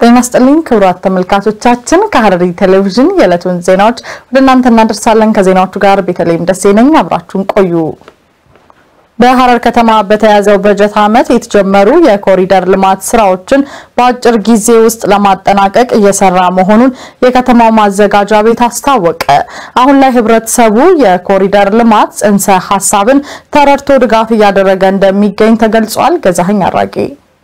ጤና ይስጥልኝ ክቡራት ተመልካቾቻችን፣ ከሐረሪ ቴሌቪዥን የዕለቱን ዜናዎች ወደ እናንተ እናደርሳለን። ከዜናዎቹ ጋር ቤተልሔም ደሴ ነኝ። አብራችሁን ቆዩ። በሐረር ከተማ በተያዘው በጀት ዓመት የተጀመሩ የኮሪደር ልማት ስራዎችን በአጭር ጊዜ ውስጥ ለማጠናቀቅ እየሰራ መሆኑን የከተማው ማዘጋጃ ቤት አስታወቀ። አሁን ላይ ህብረተሰቡ የኮሪደር ልማት ጽንሰ ሀሳብን ተረድቶ ድጋፍ እያደረገ እንደሚገኝ ተገልጿል። ገዛኸኝ አራጌ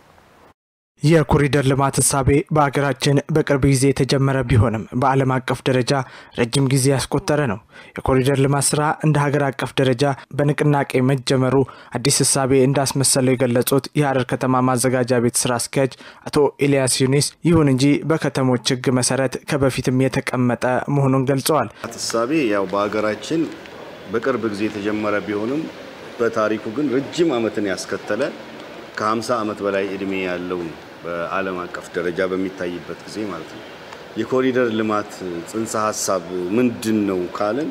የኮሪደር ልማት እሳቤ በሀገራችን በቅርብ ጊዜ የተጀመረ ቢሆንም በዓለም አቀፍ ደረጃ ረጅም ጊዜ ያስቆጠረ ነው። የኮሪደር ልማት ስራ እንደ ሀገር አቀፍ ደረጃ በንቅናቄ መጀመሩ አዲስ እሳቤ እንዳስመሰለው የገለጹት የሐረር ከተማ ማዘጋጃ ቤት ስራ አስኪያጅ አቶ ኤልያስ ዩኒስ፣ ይሁን እንጂ በከተሞች ህግ መሰረት ከበፊትም የተቀመጠ መሆኑን ገልጸዋል። እሳቤ ያው በሀገራችን በቅርብ ጊዜ የተጀመረ ቢሆንም በታሪኩ ግን ረጅም ዓመትን ያስከተለ ከ50 ዓመት በላይ እድሜ ያለው ነው። በዓለም አቀፍ ደረጃ በሚታይበት ጊዜ ማለት ነው። የኮሪደር ልማት ጽንሰ ሀሳብ ምንድን ነው ካልን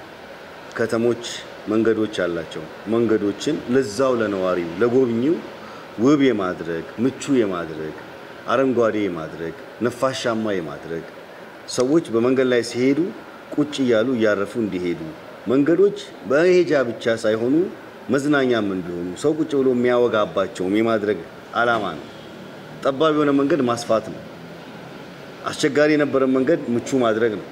ከተሞች መንገዶች አላቸው። መንገዶችን ለዛው ለነዋሪው ለጎብኚው ውብ የማድረግ ምቹ የማድረግ አረንጓዴ የማድረግ ነፋሻማ የማድረግ ሰዎች በመንገድ ላይ ሲሄዱ ቁጭ እያሉ እያረፉ እንዲሄዱ መንገዶች በመሄጃ ብቻ ሳይሆኑ መዝናኛም እንዲሆኑ ሰው ቁጭ ብሎ የሚያወጋባቸውም የማድረግ ዓላማ ነው። ጠባብ የሆነ መንገድ ማስፋት ነው። አስቸጋሪ የነበረን መንገድ ምቹ ማድረግ ነው።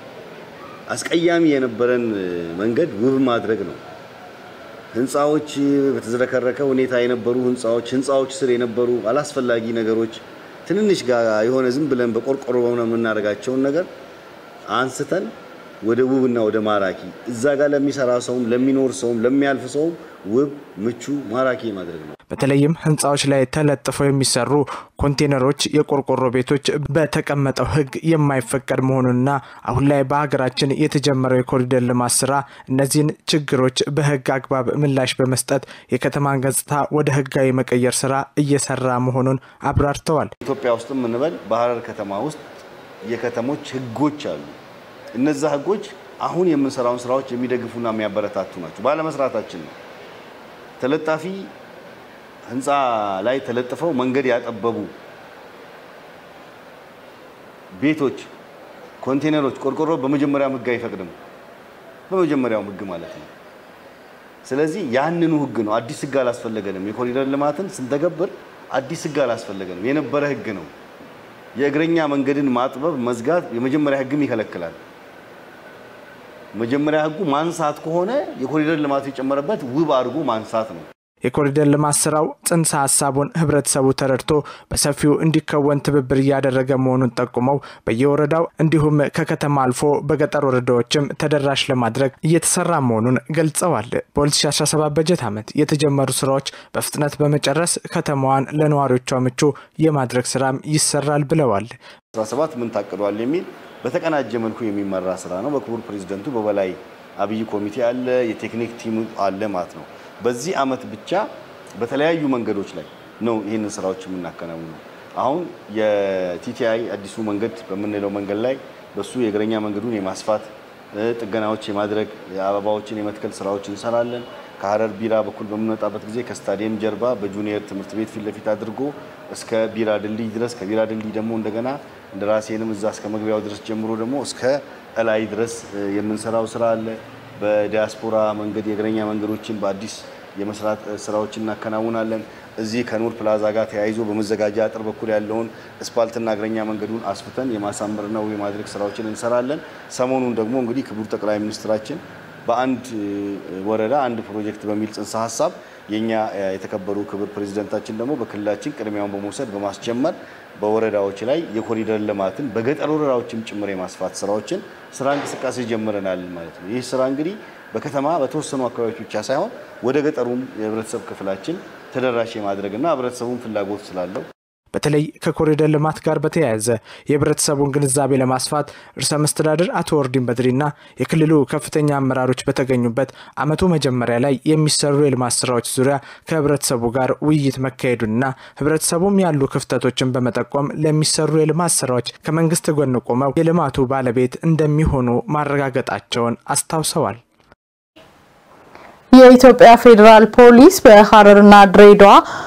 አስቀያሚ የነበረን መንገድ ውብ ማድረግ ነው። ህንፃዎች በተዝረከረከ ሁኔታ የነበሩ ህንፃዎች ህንፃዎች ስር የነበሩ አላስፈላጊ ነገሮች ትንንሽ ጋር የሆነ ዝም ብለን በቆርቆሮ በሆነ የምናደርጋቸውን ነገር አንስተን ወደ ውብና ወደ ማራኪ እዛ ጋር ለሚሰራ ሰውም ለሚኖር ሰውም ለሚያልፍ ሰውም ውብ ምቹ ማራኪ ማድረግ ነው። በተለይም ህንፃዎች ላይ ተለጥፈው የሚሰሩ ኮንቴነሮች፣ የቆርቆሮ ቤቶች በተቀመጠው ህግ የማይፈቀድ መሆኑንና አሁን ላይ በሀገራችን የተጀመረው የኮሪደር ልማት ስራ እነዚህን ችግሮች በህግ አግባብ ምላሽ በመስጠት የከተማን ገጽታ ወደ ህጋዊ መቀየር ስራ እየሰራ መሆኑን አብራርተዋል። ኢትዮጵያ ውስጥ የምንበል በሐረር ከተማ ውስጥ የከተሞች ህጎች አሉ። እነዛ ህጎች አሁን የምንሰራውን ስራዎች የሚደግፉና የሚያበረታቱ ናቸው። ባለመስራታችን ነው። ተለጣፊ ህንፃ ላይ ተለጥፈው መንገድ ያጠበቡ ቤቶች፣ ኮንቴነሮች፣ ቆርቆሮ በመጀመሪያው ህግ አይፈቅድም። በመጀመሪያው ህግ ማለት ነው። ስለዚህ ያንኑ ህግ ነው። አዲስ ህግ አላስፈለገንም። የኮሪደር ልማትን ስንተገብር አዲስ ህግ አላስፈለገንም። የነበረ ህግ ነው። የእግረኛ መንገድን ማጥበብ፣ መዝጋት የመጀመሪያ ህግም ይከለክላል። መጀመሪያ ህጉ ማንሳት ከሆነ የኮሪደር ልማቱ የጨመረበት ውብ አድርጎ ማንሳት ነው። የኮሪደር ልማት ስራው ጽንሰ ሀሳቡን ህብረተሰቡ ተረድቶ በሰፊው እንዲከወን ትብብር እያደረገ መሆኑን ጠቁመው በየወረዳው እንዲሁም ከከተማ አልፎ በገጠር ወረዳዎችም ተደራሽ ለማድረግ እየተሰራ መሆኑን ገልጸዋል። በ2017 በጀት ዓመት የተጀመሩ ስራዎች በፍጥነት በመጨረስ ከተማዋን ለነዋሪዎቿ ምቹ የማድረግ ስራም ይሰራል ብለዋል። 17 ምን ታቅዷል የሚል በተቀናጀ መልኩ የሚመራ ስራ ነው። በክቡር ፕሬዚደንቱ በበላይ አብይ ኮሚቴ አለ፣ የቴክኒክ ቲም አለ ማለት ነው። በዚህ አመት ብቻ በተለያዩ መንገዶች ላይ ነው ይህንን ስራዎች የምናከናውነው። አሁን የቲቲአይ አዲሱ መንገድ በምንለው መንገድ ላይ በሱ የእግረኛ መንገዱን የማስፋት ጥገናዎች የማድረግ አበባዎችን የመትከል ስራዎች እንሰራለን። ከሐረር ቢራ በኩል በምንወጣበት ጊዜ ከስታዲየም ጀርባ በጁኒየር ትምህርት ቤት ፊት ለፊት አድርጎ እስከ ቢራ ድልድይ ድረስ ከቢራ ድልድይ ደግሞ እንደገና እንደ ራሴንም እዛ እስከ መግቢያው ድረስ ጀምሮ ደግሞ እስከ እላይ ድረስ የምንሰራው ስራ አለ። በዲያስፖራ መንገድ የእግረኛ መንገዶችን በአዲስ የመስራት ስራዎችን እናከናውናለን። እዚህ ከኑር ፕላዛ ጋር ተያይዞ በመዘጋጃ አጥር በኩል ያለውን እስፓልትና እግረኛ መንገዱን አስፍተን የማሳመርና የማድረግ ስራዎችን እንሰራለን። ሰሞኑን ደግሞ እንግዲህ ክቡር ጠቅላይ ሚኒስትራችን በአንድ ወረዳ አንድ ፕሮጀክት በሚል ጽንሰ ሀሳብ የኛ የተከበሩ ክቡር ፕሬዚደንታችን ደግሞ በክልላችን ቅድሚያውን በመውሰድ በማስጀመር በወረዳዎች ላይ የኮሪደር ልማትን በገጠር ወረዳዎችም ጭምር የማስፋት ስራዎችን ስራ እንቅስቃሴ ጀምረናል ማለት ነው። ይህ ስራ እንግዲህ በከተማ በተወሰኑ አካባቢዎች ብቻ ሳይሆን ወደ ገጠሩም የህብረተሰብ ክፍላችን ተደራሽ የማድረግና ህብረተሰቡን ፍላጎት ስላለው በተለይ ከኮሪደር ልማት ጋር በተያያዘ የህብረተሰቡን ግንዛቤ ለማስፋት ርዕሰ መስተዳድር አቶ ወርዲን በድሪና የክልሉ ከፍተኛ አመራሮች በተገኙበት ዓመቱ መጀመሪያ ላይ የሚሰሩ የልማት ስራዎች ዙሪያ ከህብረተሰቡ ጋር ውይይት መካሄዱንና ህብረተሰቡም ያሉ ክፍተቶችን በመጠቆም ለሚሰሩ የልማት ስራዎች ከመንግስት ጎን ቆመው የልማቱ ባለቤት እንደሚሆኑ ማረጋገጣቸውን አስታውሰዋል። የኢትዮጵያ ፌዴራል ፖሊስ በሐረርና ድሬዳዋ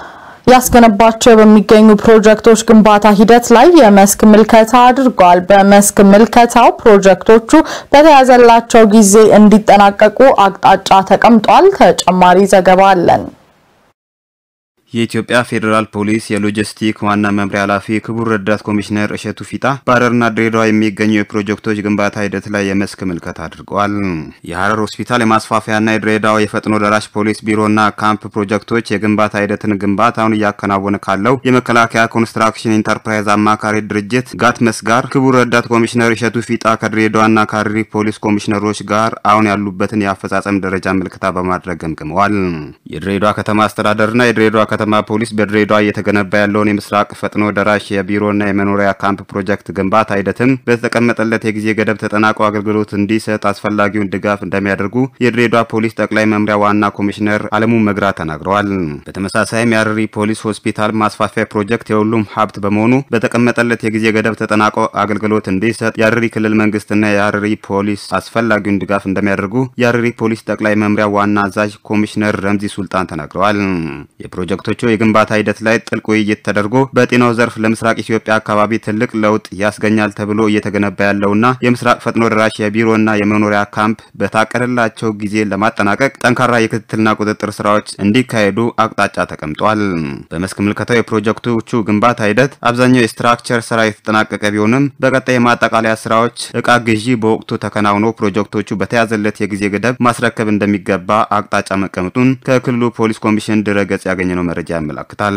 ያስገነባቸው በሚገኙ ፕሮጀክቶች ግንባታ ሂደት ላይ የመስክ ምልከታ አድርጓል። በመስክ ምልከታው ፕሮጀክቶቹ በተያዘላቸው ጊዜ እንዲጠናቀቁ አቅጣጫ ተቀምጧል። ተጨማሪ ዘገባ አለን። የኢትዮጵያ ፌዴራል ፖሊስ የሎጂስቲክ ዋና መምሪያ ኃላፊ ክቡር ረዳት ኮሚሽነር እሸቱ ፊታ በሀረርና ድሬዳዋ የሚገኙ የፕሮጀክቶች ግንባታ ሂደት ላይ የመስክ ምልከታ አድርገዋል። የሀረር ሆስፒታል የማስፋፊያና የድሬዳዋ የፈጥኖ ደራሽ ፖሊስ ቢሮና ካምፕ ፕሮጀክቶች የግንባታ ሂደትን ግንባታውን እያከናወነ ካለው የመከላከያ ኮንስትራክሽን ኢንተርፕራይዝ አማካሪ ድርጅት ጋትመስ ጋር ክቡር ረዳት ኮሚሽነር እሸቱ ፊጣ ከድሬዳዋና ከሀረሪ ፖሊስ ኮሚሽነሮች ጋር አሁን ያሉበትን የአፈጻጸም ደረጃ ምልከታ በማድረግ ገምግመዋል። የድሬዳዋ ከተማ አስተዳደርና የድሬዳዋ ከተማ ፖሊስ በድሬዳዋ እየተገነባ ያለውን የምስራቅ ፈጥኖ ደራሽ የቢሮና የመኖሪያ ካምፕ ፕሮጀክት ግንባታ ሂደትም በተቀመጠለት የጊዜ ገደብ ተጠናቆ አገልግሎት እንዲሰጥ አስፈላጊውን ድጋፍ እንደሚያደርጉ የድሬዳዋ ፖሊስ ጠቅላይ መምሪያ ዋና ኮሚሽነር አለሙ መግራ ተናግረዋል። በተመሳሳይም የሀረሪ ፖሊስ ሆስፒታል ማስፋፊያ ፕሮጀክት የሁሉም ሀብት በመሆኑ በተቀመጠለት የጊዜ ገደብ ተጠናቆ አገልግሎት እንዲሰጥ የሀረሪ ክልል መንግስትና የሀረሪ ፖሊስ አስፈላጊውን ድጋፍ እንደሚያደርጉ የሀረሪ ፖሊስ ጠቅላይ መምሪያ ዋና አዛዥ ኮሚሽነር ረምዚ ሱልጣን ተናግረዋል። የፕሮጀክቶቹ የግንባታ ሂደት ላይ ጥልቅ ውይይት ተደርጎ በጤናው ዘርፍ ለምስራቅ ኢትዮጵያ አካባቢ ትልቅ ለውጥ ያስገኛል ተብሎ እየተገነባ ያለውና የምስራቅ ፈጥኖ ደራሽ የቢሮና የመኖሪያ ካምፕ በታቀደላቸው ጊዜ ለማጠናቀቅ ጠንካራ የክትትልና ቁጥጥር ስራዎች እንዲካሄዱ አቅጣጫ ተቀምጧል። በመስክ ምልከታው የፕሮጀክቶቹ ግንባታ ሂደት አብዛኛው የስትራክቸር ስራ የተጠናቀቀ ቢሆንም በቀጣይ የማጠቃለያ ስራዎች እቃ ግዢ በወቅቱ ተከናውኖ ፕሮጀክቶቹ በተያዘለት የጊዜ ገደብ ማስረከብ እንደሚገባ አቅጣጫ መቀመጡን ከክልሉ ፖሊስ ኮሚሽን ድረገጽ ያገኘነው መረጃ ያመላክታል።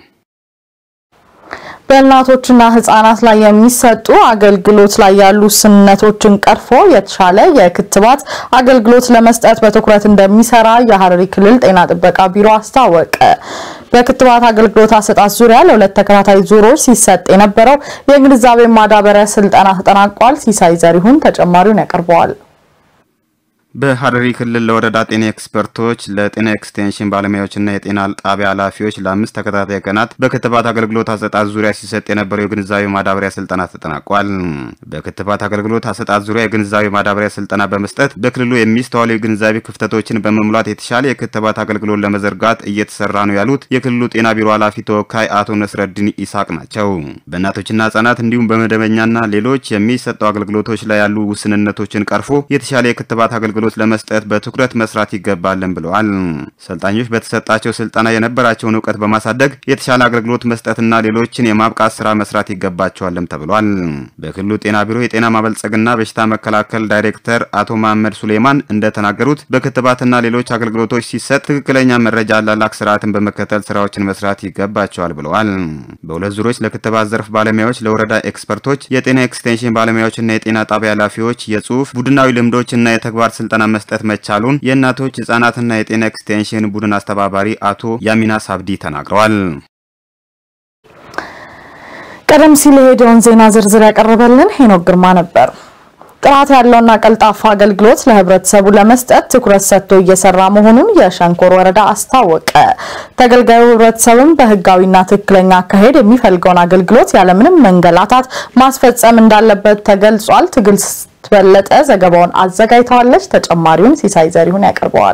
በእናቶችና ህጻናት ላይ የሚሰጡ አገልግሎት ላይ ያሉ ውስንነቶችን ቀርፎ የተሻለ የክትባት አገልግሎት ለመስጠት በትኩረት እንደሚሰራ የሀረሪ ክልል ጤና ጥበቃ ቢሮ አስታወቀ። በክትባት አገልግሎት አሰጣጥ ዙሪያ ለሁለት ተከታታይ ዙሮች ሲሰጥ የነበረው የግንዛቤ ማዳበሪያ ስልጠና ተጠናቋል። ሲሳይ ዘሪሁን ተጨማሪውን ያቀርበዋል። በሀረሪ ክልል ለወረዳ ጤና ኤክስፐርቶች ለጤና ኤክስቴንሽን ባለሙያዎችና የጤና ጣቢያ ኃላፊዎች ለአምስት ተከታታይ ቀናት በክትባት አገልግሎት አሰጣጥ ዙሪያ ሲሰጥ የነበረው የግንዛቤ ማዳበሪያ ስልጠና ተጠናቋል። በክትባት አገልግሎት አሰጣጥ ዙሪያ የግንዛቤ ማዳበሪያ ስልጠና በመስጠት በክልሉ የሚስተዋሉ የግንዛቤ ክፍተቶችን በመሙላት የተሻለ የክትባት አገልግሎት ለመዘርጋት እየተሰራ ነው ያሉት የክልሉ ጤና ቢሮ ኃላፊ ተወካይ አቶ ነስረዲን ኢሳቅ ናቸው። በእናቶችና ህጻናት እንዲሁም በመደበኛና ሌሎች የሚሰጡ አገልግሎቶች ላይ ያሉ ውስንነቶችን ቀርፎ የተሻለ የክትባት አገልግሎት አገልግሎት ለመስጠት በትኩረት መስራት ይገባልን ብለዋል። ሰልጣኞች በተሰጣቸው ስልጠና የነበራቸውን እውቀት በማሳደግ የተሻለ አገልግሎት መስጠትና ሌሎችን የማብቃት ስራ መስራት ይገባቸዋልም ተብሏል። በክልሉ ጤና ቢሮ የጤና ማበልጸግና በሽታ መከላከል ዳይሬክተር አቶ መሐመድ ሱሌማን እንደተናገሩት በክትባትና ሌሎች አገልግሎቶች ሲሰጥ ትክክለኛ መረጃ አላላክ ስርዓትን በመከተል ስራዎችን መስራት ይገባቸዋል ብለዋል። በሁለት ዙሮች ለክትባት ዘርፍ ባለሙያዎች፣ ለወረዳ ኤክስፐርቶች፣ የጤና ኤክስቴንሽን ባለሙያዎችና የጤና ጣቢያ ኃላፊዎች የጽሁፍ ቡድናዊ ልምዶችና የተግባር ስልጠና መስጠት መቻሉን የእናቶች ህጻናትና የጤና ኤክስቴንሽን ቡድን አስተባባሪ አቶ ያሚና ሳብዲ ተናግረዋል። ቀደም ሲል የሄደውን ዜና ዝርዝር ያቀረበልን ሄኖክ ግርማ ነበር። ጥራት ያለውና ቀልጣፋ አገልግሎት ለህብረተሰቡ ለመስጠት ትኩረት ሰጥቶ እየሰራ መሆኑን የሸንኮር ወረዳ አስታወቀ። ተገልጋዩ ህብረተሰብም በህጋዊና ትክክለኛ አካሄድ የሚፈልገውን አገልግሎት ያለምንም መንገላታት ማስፈጸም እንዳለበት ተገልጿል። ትግስት በለጠ ዘገባውን አዘጋጅተዋለች። ተጨማሪውን ሲሳይ ዘሪሁን ያቀርበዋል።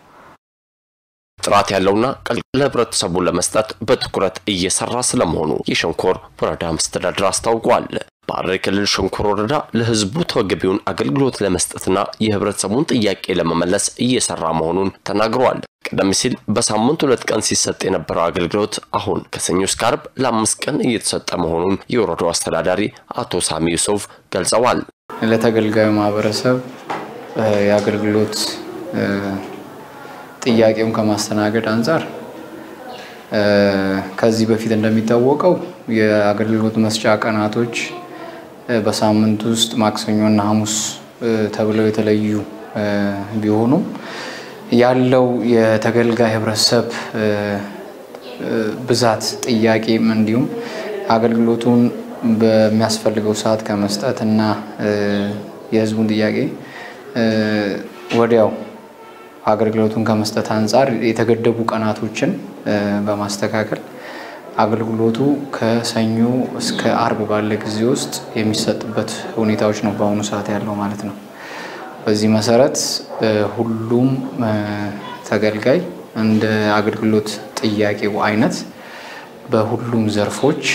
ጥራት ያለውና ለህብረተሰቡ ለመስጠት በትኩረት እየሰራ ስለመሆኑ የሸንኮር ወረዳ መስተዳድር አስታውቋል። በሐረሪ ክልል ሸንኮር ወረዳ ለህዝቡ ተገቢውን አገልግሎት ለመስጠትና የህብረተሰቡን ጥያቄ ለመመለስ እየሰራ መሆኑን ተናግረዋል። ቀደም ሲል በሳምንት ሁለት ቀን ሲሰጥ የነበረው አገልግሎት አሁን ከሰኞ እስከ ዓርብ ለአምስት ቀን እየተሰጠ መሆኑን የወረዳው አስተዳዳሪ አቶ ሳሚ ዩሱፍ ገልጸዋል። ለተገልጋዩ ማህበረሰብ የአገልግሎት ጥያቄውን ከማስተናገድ አንጻር ከዚህ በፊት እንደሚታወቀው የአገልግሎት መስጫ ቀናቶች በሳምንት ውስጥ ማክሰኞና ሐሙስ ተብለው የተለዩ ቢሆኑም ያለው የተገልጋይ ህብረተሰብ ብዛት ጥያቄም እንዲሁም አገልግሎቱን በሚያስፈልገው ሰዓት ከመስጠት እና የህዝቡን ጥያቄ ወዲያው አገልግሎቱን ከመስጠት አንጻር የተገደቡ ቀናቶችን በማስተካከል አገልግሎቱ ከሰኞ እስከ አርብ ባለ ጊዜ ውስጥ የሚሰጥበት ሁኔታዎች ነው በአሁኑ ሰዓት ያለው ማለት ነው። በዚህ መሰረት ሁሉም ተገልጋይ እንደ አገልግሎት ጥያቄው አይነት በሁሉም ዘርፎች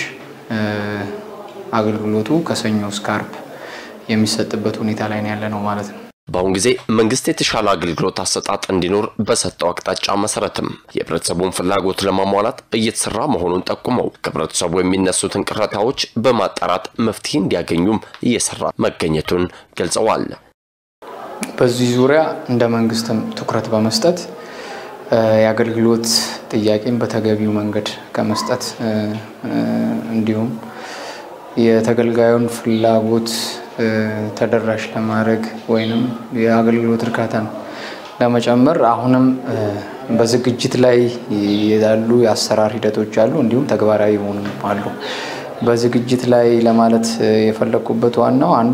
አገልግሎቱ ከሰኞ እስከ አርብ የሚሰጥበት ሁኔታ ላይ ነው ያለ ነው ማለት ነው። በአሁን ጊዜ መንግስት የተሻለ አገልግሎት አሰጣጥ እንዲኖር በሰጠው አቅጣጫ መሰረትም የህብረተሰቡን ፍላጎት ለማሟላት እየተሰራ መሆኑን ጠቁመው ከህብረተሰቡ የሚነሱትን ቅሬታዎች በማጣራት መፍትሄ እንዲያገኙም እየሰራ መገኘቱን ገልጸዋል። በዚህ ዙሪያ እንደ መንግስትም ትኩረት በመስጠት የአገልግሎት ጥያቄን በተገቢው መንገድ ከመስጠት እንዲሁም የተገልጋዩን ፍላጎት ተደራሽ ለማድረግ ወይንም የአገልግሎት እርካታን ለመጨመር አሁንም በዝግጅት ላይ ያሉ የአሰራር ሂደቶች አሉ፣ እንዲሁም ተግባራዊ የሆኑ አሉ። በዝግጅት ላይ ለማለት የፈለግኩበት ዋናው አንዱ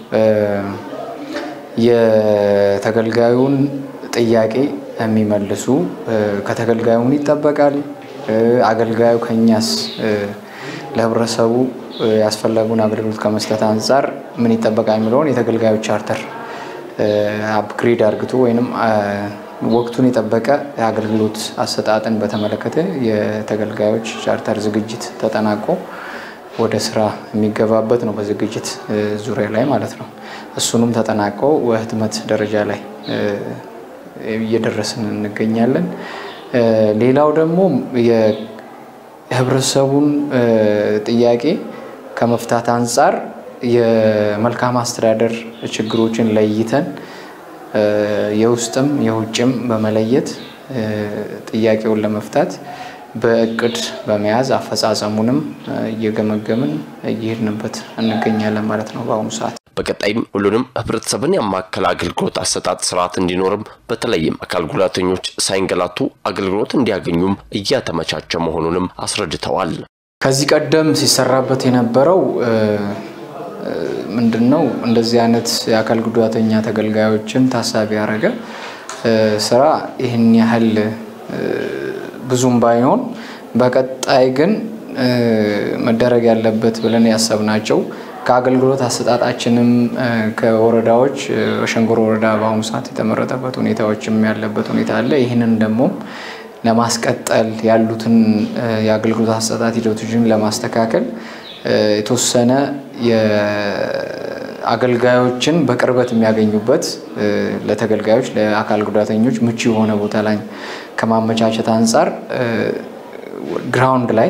የተገልጋዩን ጥያቄ የሚመልሱ ከተገልጋዩ ምን ይጠበቃል፣ አገልጋዩ ከኛስ ለህብረተሰቡ ያስፈለጉን አገልግሎት ከመስጠት አንጻር ምን ይጠበቃል የሚለውን የተገልጋዮች ቻርተር አፕግሬድ አርግቶ ወይም ወቅቱን የጠበቀ የአገልግሎት አሰጣጥን በተመለከተ የተገልጋዮች ቻርተር ዝግጅት ተጠናቆ ወደ ስራ የሚገባበት ነው። በዝግጅት ዙሪያ ላይ ማለት ነው። እሱንም ተጠናቆ በህትመት ደረጃ ላይ እየደረስን እንገኛለን። ሌላው ደግሞ የህብረተሰቡን ጥያቄ ከመፍታት አንጻር የመልካም አስተዳደር ችግሮችን ለይተን የውስጥም የውጭም በመለየት ጥያቄውን ለመፍታት በእቅድ በመያዝ አፈጻጸሙንም እየገመገምን እየሄድንበት እንገኛለን ማለት ነው በአሁኑ ሰዓት። በቀጣይም ሁሉንም ህብረተሰብን ያማከለ አገልግሎት አሰጣጥ ስርዓት እንዲኖርም በተለይም አካል ጉዳተኞች ሳይንገላቱ አገልግሎት እንዲያገኙም እያተመቻቸ መሆኑንም አስረድተዋል። ከዚህ ቀደም ሲሰራበት የነበረው ምንድን ነው? እንደዚህ አይነት የአካል ጉዳተኛ ተገልጋዮችን ታሳቢ ያደረገ ስራ ይህን ያህል ብዙም ባይሆን፣ በቀጣይ ግን መደረግ ያለበት ብለን ያሰብናቸው ከአገልግሎት አሰጣጣችንም ከወረዳዎች ሸንኮር ወረዳ በአሁኑ ሰዓት የተመረጠበት ሁኔታዎችም ያለበት ሁኔታ አለ። ይህንን ደግሞ ለማስቀጠል ያሉትን የአገልግሎት አሰጣጥ ሂደቶችን ለማስተካከል የተወሰነ አገልጋዮችን በቅርበት የሚያገኙበት ለተገልጋዮች ለአካል ጉዳተኞች ምቹ የሆነ ቦታ ላይ ከማመቻቸት አንጻር ግራውንድ ላይ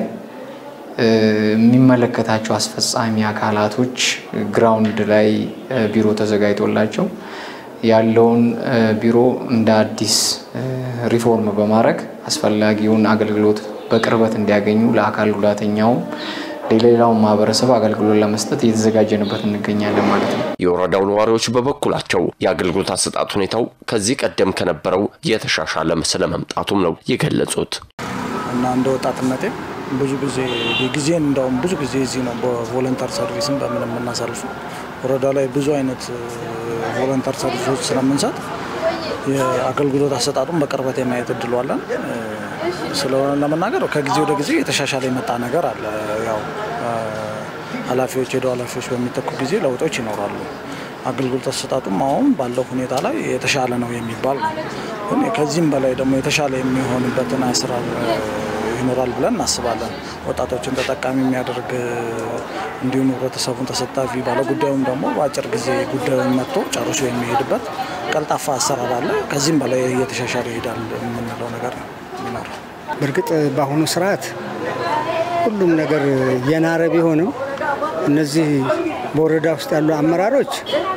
የሚመለከታቸው አስፈጻሚ አካላቶች ግራውንድ ላይ ቢሮ ተዘጋጅቶላቸው ያለውን ቢሮ እንደ አዲስ ሪፎርም በማድረግ አስፈላጊውን አገልግሎት በቅርበት እንዲያገኙ ለአካል ጉዳተኛውም ለሌላውን ማህበረሰብ አገልግሎት ለመስጠት እየተዘጋጀንበት እንገኛለን ማለት ነው። የወረዳው ነዋሪዎች በበኩላቸው የአገልግሎት አሰጣጥ ሁኔታው ከዚህ ቀደም ከነበረው የተሻሻለ ስለመምጣቱም ነው የገለጹት። እና እንደ ወጣትነቴ ብዙ ጊዜ ጊዜን እንደውም ብዙ ጊዜ እዚህ ነው በቮለንተር ሰርቪስም በምን የምናሳልፉ ወረዳ ላይ ብዙ አይነት ቮለንተር ሰርቪሶች ስለምንሰጥ የአገልግሎት አሰጣጡን በቅርበት የማየት እድሉ አለን። ስለሆነ ለመናገር ከጊዜ ወደ ጊዜ የተሻሻለ የመጣ ነገር አለ። ያው ኃላፊዎች ሄደው ኃላፊዎች በሚተኩ ጊዜ ለውጦች ይኖራሉ። አገልግሎት አሰጣጡም አሁን ባለው ሁኔታ ላይ የተሻለ ነው የሚባል ነው። ግን ከዚህም በላይ ደግሞ የተሻለ የሚሆንበትን አሰራር ይኖራል ብለን እናስባለን። ወጣቶችን ተጠቃሚ የሚያደርግ እንዲሁም ህብረተሰቡን ተሳታፊ ባለጉዳዩም ደግሞ በአጭር ጊዜ ጉዳዩን መጥቶ ጨርሶ የሚሄድበት ቀልጣፋ አሰራር አለ። ከዚህም በላይ እየተሻሻለ ይሄዳል የምንለው ነገር ነው የሚኖረው። በእርግጥ በአሁኑ ስርዓት ሁሉም ነገር የናረ ቢሆንም እነዚህ በወረዳ ውስጥ ያሉ አመራሮች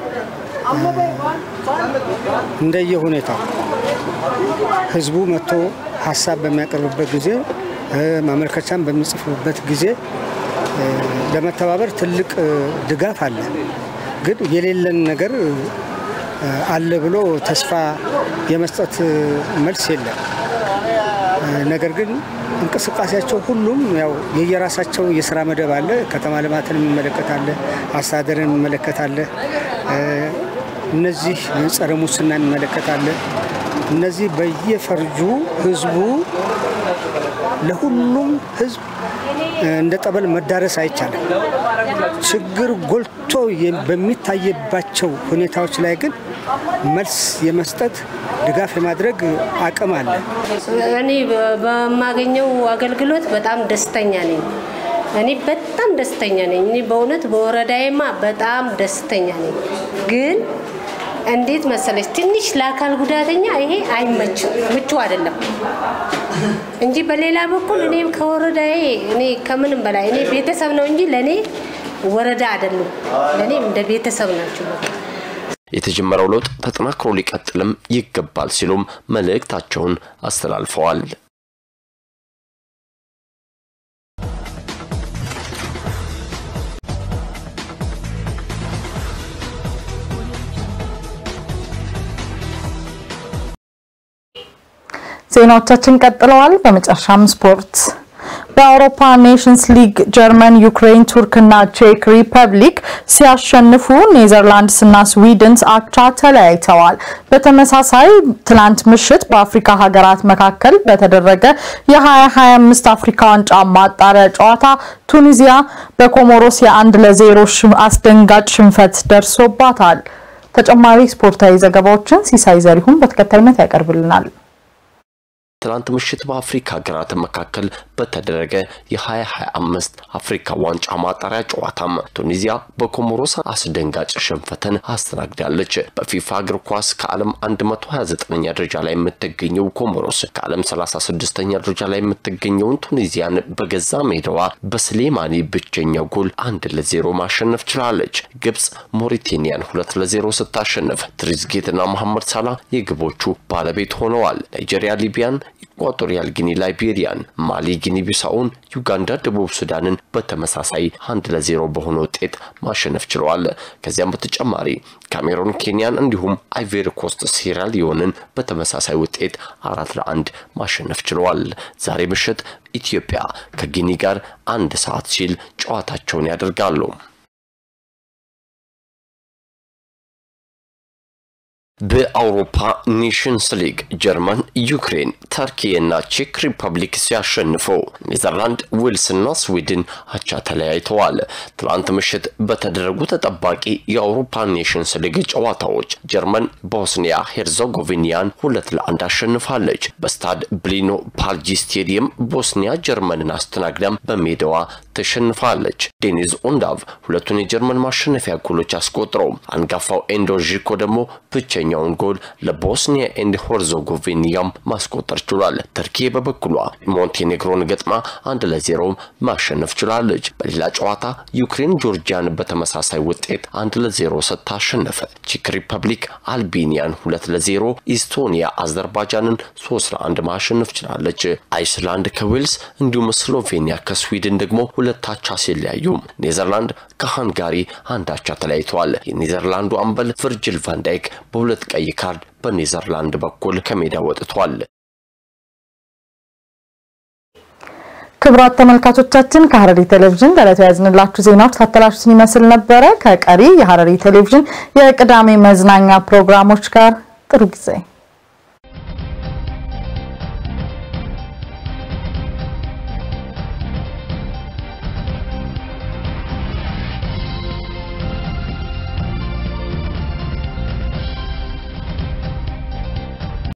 እንደየ ሁኔታው ህዝቡ መጥቶ ሀሳብ በሚያቀርብበት ጊዜ ማመልከቻን በሚጽፉበት ጊዜ ለመተባበር ትልቅ ድጋፍ አለ። ግን የሌለን ነገር አለ ብሎ ተስፋ የመስጠት መልስ የለም። ነገር ግን እንቅስቃሴያቸው ሁሉም ያው የየራሳቸው የስራ መደብ አለ። ከተማ ልማትን የሚመለከታለ፣ አስተዳደርን የሚመለከታለ፣ እነዚህ ጸረ ሙስና የሚመለከታለ። እነዚህ በየፈርጁ ህዝቡ ለሁሉም ህዝብ እንደ ጠበል መዳረስ አይቻልም። ችግር ጎልቶ በሚታይባቸው ሁኔታዎች ላይ ግን መልስ የመስጠት ድጋፍ የማድረግ አቅም አለ። እኔ በማገኘው አገልግሎት በጣም ደስተኛ ነኝ። እኔ በጣም ደስተኛ ነኝ። እኔ በእውነት በወረዳዬማ በጣም ደስተኛ ነኝ። ግን እንዴት መሰለች ትንሽ ለአካል ጉዳተኛ ይሄ አይመችም፣ ምቹ አይደለም እንጂ በሌላ በኩል እኔ ከወረዳዬ እኔ ከምንም በላይ እኔ ቤተሰብ ነው እንጂ ለእኔ ወረዳ አይደሉም። ለእኔ እንደ ቤተሰብ ናቸው። የተጀመረው ለውጥ ተጠናክሮ ሊቀጥልም ይገባል ሲሉም መልእክታቸውን አስተላልፈዋል። ዜናዎቻችን ቀጥለዋል። በመጨረሻም ስፖርት በአውሮፓ ኔሽንስ ሊግ ጀርመን፣ ዩክሬን፣ ቱርክና ቼክ ሪፐብሊክ ሲያሸንፉ ኔዘርላንድስ እና ስዊድን አቻ ተለያይተዋል። በተመሳሳይ ትላንት ምሽት በአፍሪካ ሀገራት መካከል በተደረገ የ2025 አፍሪካ ዋንጫ ማጣሪያ ጨዋታ ቱኒዚያ በኮሞሮስ የአንድ ለዜሮ አስደንጋጭ ሽንፈት ደርሶባታል። ተጨማሪ ስፖርታዊ ዘገባዎችን ሲሳይ ዘሪሁን በተከታይነት ያቀርብልናል። ትናንት ምሽት በአፍሪካ ሀገራት መካከል በተደረገ የ2025 አፍሪካ ዋንጫ ማጣሪያ ጨዋታም ቱኒዚያ በኮሞሮስ አስደንጋጭ ሽንፈትን አስተናግዳለች። በፊፋ እግር ኳስ ከዓለም 129ኛ ደረጃ ላይ የምትገኘው ኮሞሮስ ከዓለም 36ኛ ደረጃ ላይ የምትገኘውን ቱኒዚያን በገዛ ሜዳዋ በስሌማኒ ብቸኛ ጎል አንድ ለዜሮ ማሸነፍ ችላለች። ግብጽ ሞሪቴኒያን ሁለት ለዜሮ ስታሸንፍ ትሪዝጌትና መሐመድ ሳላ የግቦቹ ባለቤት ሆነዋል። ናይጄሪያ ሊቢያን ኢኳቶሪያል ጊኒ ላይቤሪያን፣ ማሊ ጊኒ ቢሳውን፣ ዩጋንዳ ደቡብ ሱዳንን በተመሳሳይ አንድ ለዜሮ በሆነ ውጤት ማሸነፍ ችለዋል። ከዚያም በተጨማሪ ካሜሮን ኬንያን፣ እንዲሁም አይቬሪ ኮስት ሴራሊዮንን በተመሳሳይ ውጤት አራት ለአንድ ማሸነፍ ችለዋል። ዛሬ ምሽት ኢትዮጵያ ከጊኒ ጋር አንድ ሰዓት ሲል ጨዋታቸውን ያደርጋሉ። በአውሮፓ ኔሽንስ ሊግ ጀርመን፣ ዩክሬን፣ ተርኪ እና ቼክ ሪፐብሊክ ሲያሸንፉ ኔዘርላንድ፣ ዌልስና ስዊድን አቻ ተለያይተዋል። ትላንት ምሽት በተደረጉ ተጠባቂ የአውሮፓ ኔሽንስ ሊግ ጨዋታዎች ጀርመን ቦስኒያ ሄርዘጎቪኒያን ሁለት ለአንድ አሸንፋለች። በስታድ ብሊኖ ፓልጂ ስቴዲየም ቦስኒያ ጀርመንን አስተናግዳም በሜዳዋ ተሸንፋለች። ዴኒዝ ኦንዳቭ ሁለቱን የጀርመን ማሸነፊያ ጎሎች አስቆጥረው አንጋፋው ኤንዶ ዢኮ ደግሞ ብቸኛውን ጎል ለቦስኒያ ኤንድ ሄርዘጎቪኒያም ማስቆጠር ችሏል። ተርኪ በበኩሏ ሞንቴኔግሮን ገጥማ አንድ ለዜሮ ማሸነፍ ችላለች። በሌላ ጨዋታ ዩክሬን ጆርጂያን በተመሳሳይ ውጤት አንድ ለዜሮ ስታሸነፈ፣ ቼክ ሪፐብሊክ አልቤኒያን ሁለት ለዜሮ፣ ኢስቶኒያ አዘርባይጃንን ሶስት ለአንድ ማሸነፍ ችላለች። አይስላንድ ከዌልስ እንዲሁም ስሎቬኒያ ከስዊድን ደግሞ ሁለት አቻ ሲለያዩ ኔዘርላንድ ከሃንጋሪ አንድ አቻ ተለያይተዋል። የኔዘርላንዱ አምበል ቨርጅል ቫንዳይክ በሁለት ቀይ ካርድ በኔዘርላንድ በኩል ከሜዳ ወጥቷል። ክቡራት ተመልካቾቻችን ከሐረሪ ቴሌቪዥን ለዕለቱ ያዝንላችሁ ዜናዎች ታተላችሁትን ይመስል ነበረ። ከቀሪ የሐረሪ ቴሌቪዥን የቅዳሜ መዝናኛ ፕሮግራሞች ጋር ጥሩ ጊዜ